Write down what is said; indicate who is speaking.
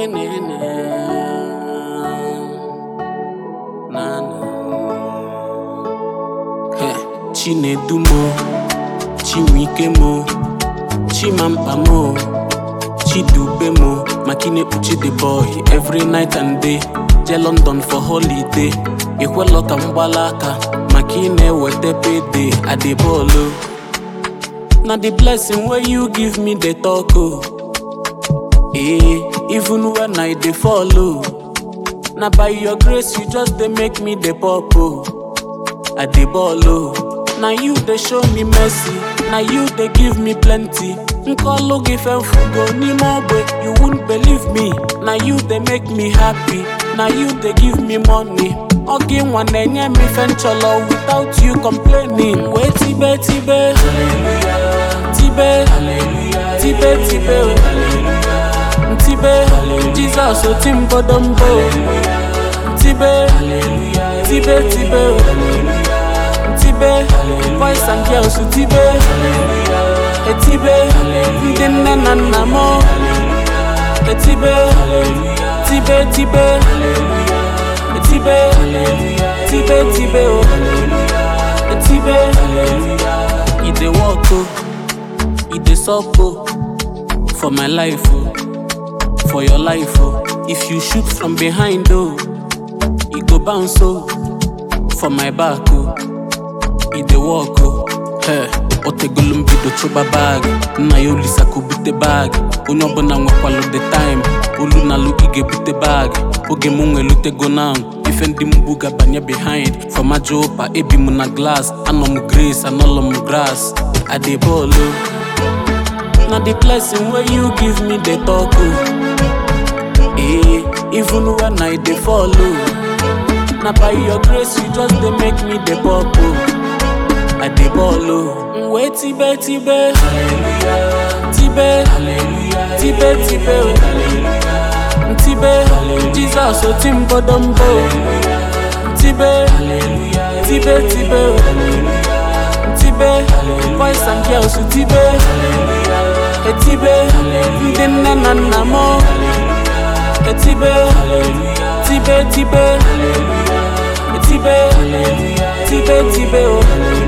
Speaker 1: na na Heh, Chinedumo Chinwikemo Chimampamo Chidubemo Makine Uchi the boy every night and day je London for holiday Ikwelo ka mgbalaka maka ị na-eweta payday adịbolo na the blessing wey you give me dey talk o eh even when i dey follow na by your grace you just dey make me dey pop o i dey ball o na you dey show me mercy na you dey give me plenty nkọlụ gị fefugo n'ime ogbe you won't believe me na you dey make me happy na you dey give me money ọ gị nwa na-enye m ife nchọlọ without you complaining wee tibe tibe tibe tibe tibe o. tibe jizọs oti mbodombo tibe tibe tibe o. tibe boys and girls tibe etibe ndị nne na nna m etibe tibe tibe etibe tibe tibe o etibe e dey work o e dey sup o for my life o for your life o if you shoot from behind o e go bounce o for my back o e dey work o Hey, otegolu mbido chụba bag nna ya olisa ka o bute bag onye ọbụla nwekwalụ the time olu na alụ ị ga-ebute bag oge m nwelutego now ife ndị mgbu ga-abanye behind from aja ụpa ebi m na glass anọ m grace anọlọ m grass adebolo na the blessing wey you give me dey talk o eh even when i dey follow na by your grace you just dey make me dey pop o i dey ball o nwe tibe tibe tibe tibe tibe o tibe jizọs oti mbodombo tibe tibe tibe o tibe boys and girls tibe etibe ndị nne na nna m etibe tibe tibe etibe tibe tibe o